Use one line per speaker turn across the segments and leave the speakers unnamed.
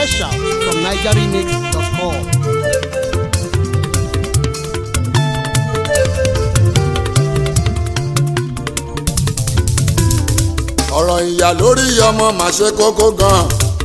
Special from NigerRemix.com.
ọ̀rọ̀ ìyá lórí ọmọ mà ṣe kókó gan.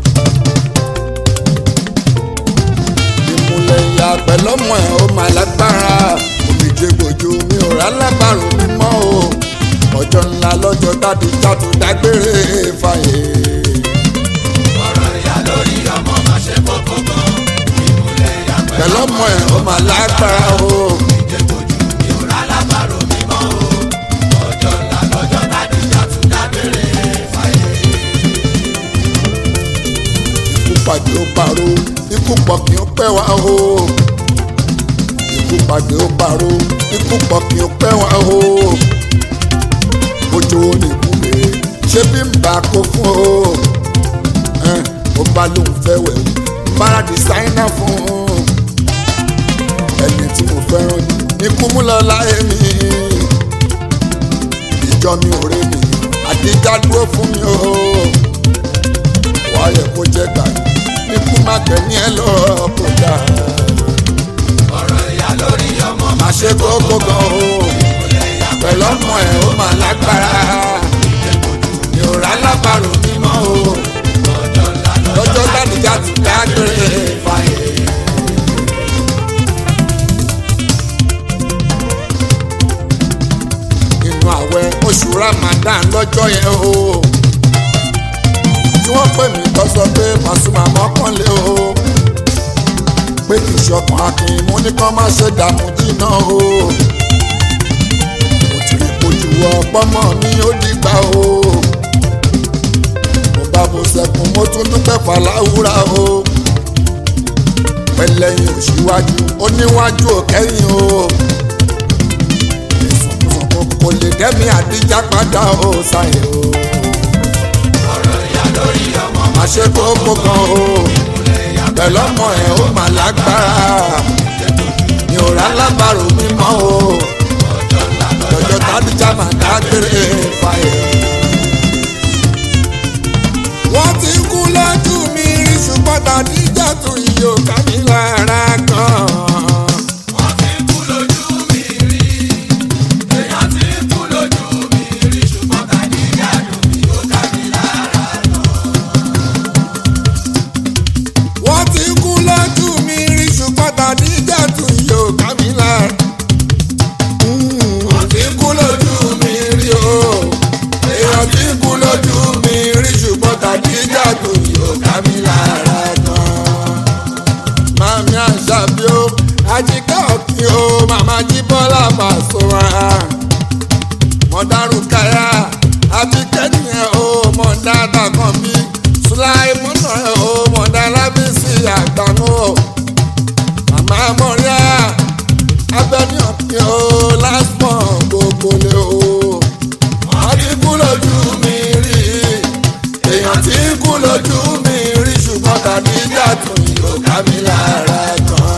ìmùlẹ̀ ìyá pẹ̀lọ́mọ ẹ̀ ó mà lágbára òmìjẹ gbòjú mi ò rà lábàrò mímọ́ o ọjọ́ ńlá lọ́jọ́ tàbí jàtò dágbére fàyè.
ọ̀rọ̀ ìyá lórí ọmọ má ṣe kókó gan. ìmùlẹ̀ ìyá
pẹ̀lọ́mọ ẹ̀ ó mà lágbára o
ìjẹ́kojú mi ò rà lábàrò mímọ́ o. ọjọ́ ńlá lọ́jọ́ tádìjà tún dábèrè fàyè.
ikú pàdé ó paró ikú pọ̀ kí ó pẹ́ wá o ikú pàdé ó paró ikú pọ̀ kí ó pẹ́ wá o ojú wo ni ikú bèrè ṣé bí n bá kó fún o ẹn, ó bá lóun fẹ́ wẹ̀ o bára dìsáínà fún un ẹni tí mo fẹ́ràn jù ikú mú lọ láyé mi ìjọ mi ò rè mí àdíjà dúró fún mi o wáyé kó jẹ́ gbà ikú má gbẹ̀mí ẹ lọ kó dà
ọ̀rọ̀ ìyá lórí ọmọ má
má ṣe kókó gan o pẹ̀lú ọmọ ẹ̀ ó mà lágbára mi ò rà lábàrò mímọ́ o
ọjọ́ ńlá
lọ́jọ́ gbàdúgbà ti dágbére fàyè. inú àwẹ̀ oṣù Ramadan lọ́jọ́ yẹn o tí wọ́n pè mí tó sọ pé Pasuma mọ́kànlé o pé kì í ṣọkàn akin mú ní kán má ṣe dààmú jìnnà o mo ti rí kojú ọpọmọ mi ó dìgbà o mo bá bo sẹ́kùn mo tún dúpẹ́ fàlàwúrà o pẹ̀lẹ́yìn òṣìwájú oníwájú òkẹ́yìn o ìsọ̀kùsọ̀kù kò lè dẹ́mi àdíjà padà o ṣàyẹ̀ o
ọ̀rọ̀ ìyá lórí ọmọ má
má ṣe kókó gan o pẹ̀lú ọmọ ẹ̀ ó mà lágbára mi ò rà lábàrò mímọ́ o
ọjọ́ ńlá
lọ́jọ́ tádìjà mà dágbére fàyè. wọ́n ti kú lójú mi rí ṣùgbọ́n tàdíjà tún yìí ò ká mi lára gan.
wọ́n ti kú lójú mi rí. èèyàn ti kú lójú mi rí ṣùgbọ́n tádìjà dùn mí ó ká mi lára.
wọ́n ti kú lójú mi rí ṣùgbọ́n tàdíjà tún yìí ò ká mi lára. wọ́n ti kú lójú mi rí o èèyàn ti kú lójú mi rí ṣùgbọ́n tàdíjà tún yìí ò ká mi lára gan. Mami Àṣàbí o, Àjíkẹ́ Ọ̀kín o, Màmá Jíbọ́lá Pasuma. Mọ̀dárù Káyà, Àbíkẹ́ nìyẹn o, Mọ̀dá Dàkànbí. Sùláìmọ́nà ẹ̀ o, Mọ̀dá Lábísí Àgbàmú o. Màmá Mọ̀ríà, Abẹ́ni Ọ̀kín o, Lásmọ̀ gbogbo lé o. Wọ́n ti kú lójú mi rí, èèyàn ti kú lójú mi rí ṣùgbọ́n tàbí ìjà tún yóò ká mi lára gan.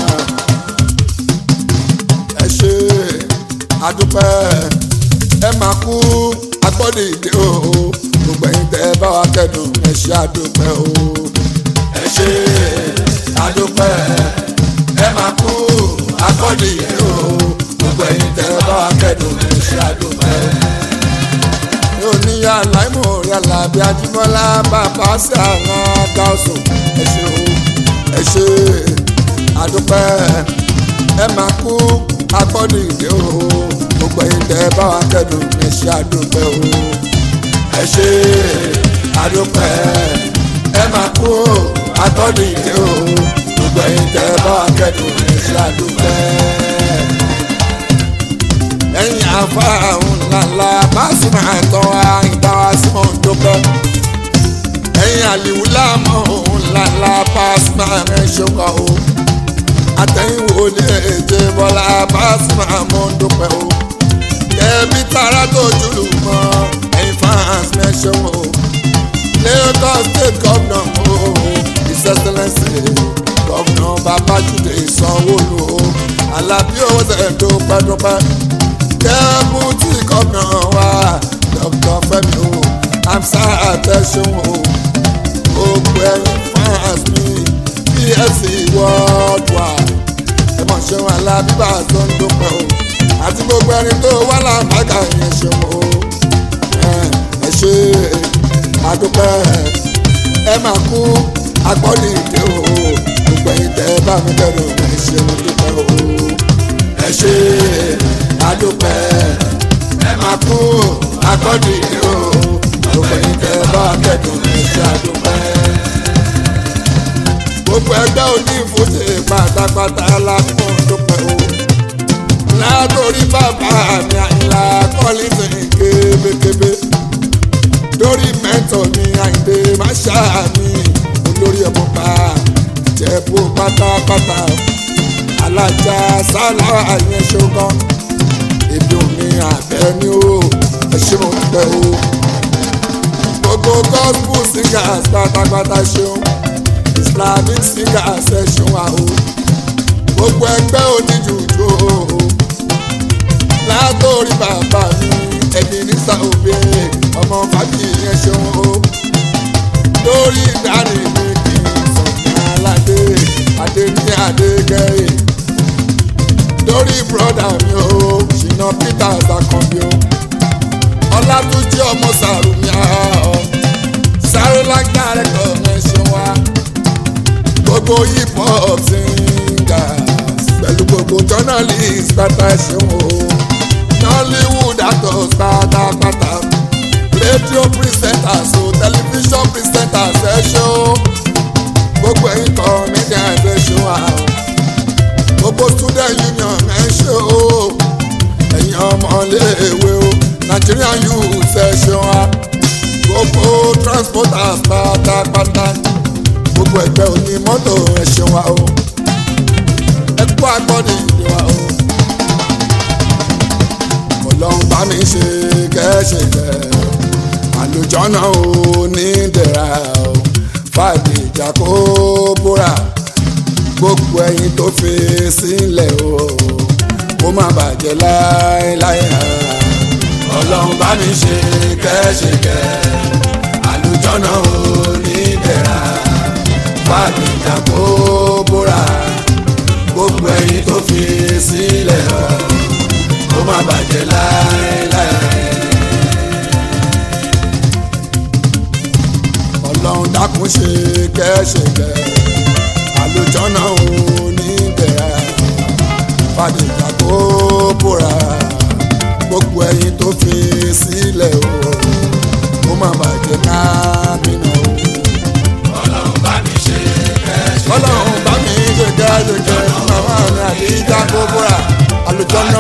ẹ ṣe àdúpẹ́ ẹ máa kú agbọ́dọ̀ ìdè o gbogbo ẹ̀yin tẹ́ ẹ bá wa kẹ́dùn ẹ ṣe àdúpẹ́ o. ẹ ṣe àdúpẹ́ ẹ máa kú agbọ́dọ̀ ìdè o gbogbo ẹ̀yin tẹ́ ẹ bá wa kẹ́dùn ẹ ṣe àdúpẹ́ yóò ní yàrá ìmọ̀ orí alábí ajímọ́lá bàbá sí àwọn gáàsùn ẹ ṣe o ẹ ṣe àdúpẹ́ ẹ máa kú agbọ́dọ̀ ìdè o gbogbo ẹ̀yin tẹ́ ẹ bá wa kẹ́dùn ẹ ṣe àdúpẹ́ o ẹ ṣe àdúpẹ́ ẹ máa kú agbọ́dọ̀ ìdè o gbogbo ẹ̀yin tẹ́ ẹ bá wa kẹ́dùn ẹ ṣe àdúpẹ́ ẹ̀yin afáhùn ńláńlá Pasuma ẹ̀tọ́ wa ìdáwà símọ̀ ńdókọ́ ẹ̀yin àlìwú láàmú ńláńlá Pasuma ẹ̀ ṣokọ̀ o àtẹ̀yìnwó ní èjè bọ́lá Pasuma mọ̀ ńdókọ́ o kẹ́bí tara tó jùlù mọ́ ẹ̀yin fans mẹ́ṣọ́ o Lagos state governor o his excellence governor Babájídé Sanwó-Olú o Alábí owó tẹ̀ dúpẹ́dúpẹ́ dẹ́bùtì gómìnà wa dr fẹ́mi o amsa àtẹ̀sùn o gbogbo ẹ̀yin fans mi chelsea worldwide ẹ mọ̀ ṣeun alábíbà tó ń dúpẹ́ o àti gbogbo ẹni tó wà láǹbàgà yẹn ṣeun o ẹ ṣe àdúpẹ́ ẹ máa kú agbọ́dì ìdè o gbogbo ẹ̀yin tẹ́ bá mi bẹ̀rù ẹ ṣeun dúpẹ́ o ẹ ṣe àdúpẹ́ ẹ máa kú agbọ́dì ìdè o gbogbo ẹ̀yin tẹ́ bá kẹ́dùn ẹ ṣe àdúpẹ́ gbogbo ẹgbẹ́ onífòsè pátápátá lápọn dúpẹ́ o látòrí bàbá mi àyìnlá kọ́lísì kébékébé lórí mẹ́tọ̀ mi àyìndé máṣá mi olórí ẹ̀bùn pa jẹ̀bú pátápátá alájà sálà àyẹn ṣogan ebi omi àbẹ ni o ẹ ṣe mo dúpẹ́ o gbogbo gospel singers pátápátá ṣeun islamic singers ẹ ṣeun àhó gbogbo ẹgbẹ́ oníjùjú o látòrí bàbá mi ẹbí ní sàòbí ọmọ fàbí yẹn ṣeun o lórí ìdarí mi kì í sọ̀tún aládé adé ní adégẹ́yẹ lórí bùrọ̀dà mi o ṣìnà peters akànbí o ọlátúnjí ọmọ sàrùmí ọ sáré lágbára ẹ̀kọ́ yẹn ṣeun wa gbogbo hip hop singers pẹ̀lú gbogbo journalist pátá ṣeun o nollywood actors pátápátá radio presenters o television presenters ẹ ṣe o gbogbo ẹ̀yin comedians ẹ ṣe wa o gbogbo student union ẹ ṣe o ẹ̀yin ọmọléèwé o nigerian youth ẹ ṣe wa gbogbo transporters pátápátá gbogbo ẹgbẹ́ òní mọ́tò ẹ ṣe wa o ẹ kú agbọ́dì ìdè wa o ọlọ́run bá mi ṣe kẹ́ṣe kẹ́ àlùjọ́nà ò ní dẹ̀ra o fàdé ìjà kó búra gbogbo ẹyin tó fi sílẹ̀ o kó má bàjẹ́ láéláé ọlọ́run bá mi ṣe kẹ́ṣe kẹ́ àlùjọ́nà ò ní dẹ̀ra fàdé ìjà kó búra gbogbo ẹyin tó fi sílẹ̀ o kó má bàjẹ́ láéláé. ọlọ́run dákun ṣe kẹ́ṣẹ̀kẹ́ àlùjọ́nà ò ní bẹ̀rẹ̀ fàdéjà kó bóra gbogbo ẹyin tó fi sílẹ̀ o kó má bàjẹ́ kábínà o.
ọlọ́run bá mi ṣe kẹ́ṣẹ́.
ọlọ́run bá mi ṣe kẹ́ṣẹ̀kẹ́ màmá mi àdéjà kó bóra àlùjọ́nà